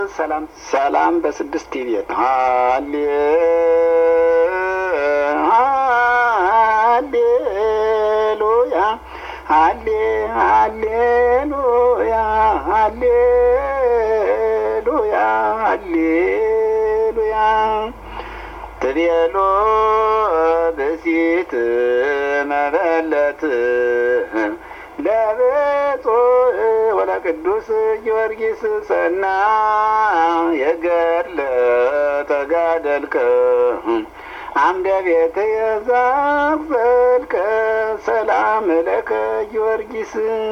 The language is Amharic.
ሰላም ሰላም በስድስት ቲቪየት ሃሌ ሃሌሉያ ሃሌ ሃሌሉያ ሃሌሉያ ሃሌሉያ ትቤሎ ብእሲት መበለት ለብፁዕ ወለቅዱስ ጊዮርጊስ ሰና የገድለ ተጋደልከ አምደ ቤት የዛቅዘልከ ሰላም ለከ ጊዮርጊስ